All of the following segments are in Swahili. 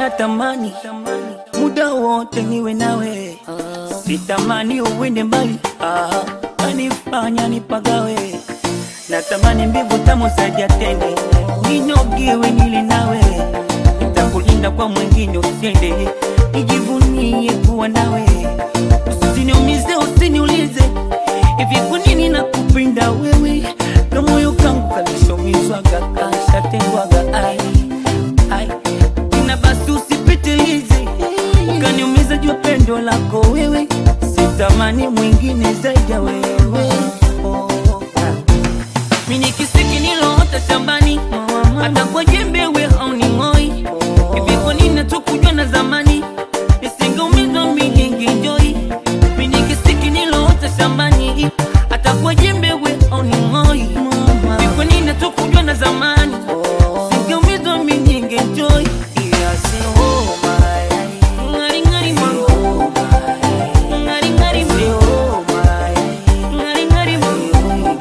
natamani muda wote niwe nawe, sitamani uwende mbali, ah, kanifanya nipagawe. Natamani mbivu tamu zaidi ya tende, ninyogiwe nile nawe, nitakulinda kwa mwingine usende, nijivunie kuwa nawe, usiniumize, usiniulize hivi kwa nini nakupenda wewe, na moyo kangu kalishomizwaga kashatengwaga, ai ai na basi usipitilize, kaniumiza jua pendo lako wewe, sitamani mwingine zaidi ya wewe oh. Mimi ni kisiki niloota shambani, hata kwa jembe we hauning'oi. Hivi kwa nini hatukujua na zamani, nisingeumizwa mimi ningenjoi. Mimi ni kisiki niloota shambani, hata kwa jembe we hauning'oi. Hivi kwa nini hatukujua na zamani, nisingeumizwa mimi ningenjoi. Ngari ngari mango, ngari ngari mango, ngari ngari mango.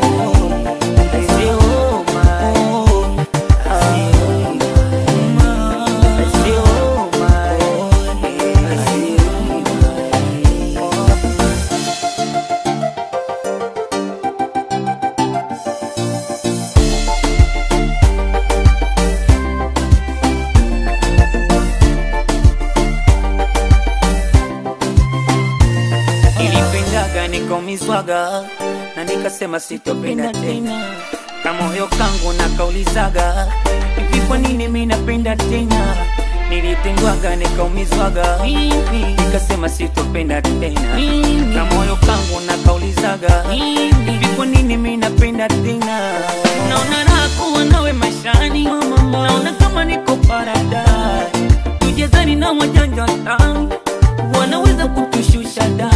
Nilipendaga nikaumizwaga na nikasema sitopenda tena, na moyo kangu nakaulizaga hivi, kwa nini mimi napenda tena? Nilitengwaga nikaumizwaga, nikasema sitopenda tena, na moyo kangu nakaulizaga hivi, kwa nini mimi napenda tena? Naona raha kuwa nawe maishani, naona kama niko paradise, tujezani na wajanja tani wanaweza kutushusha da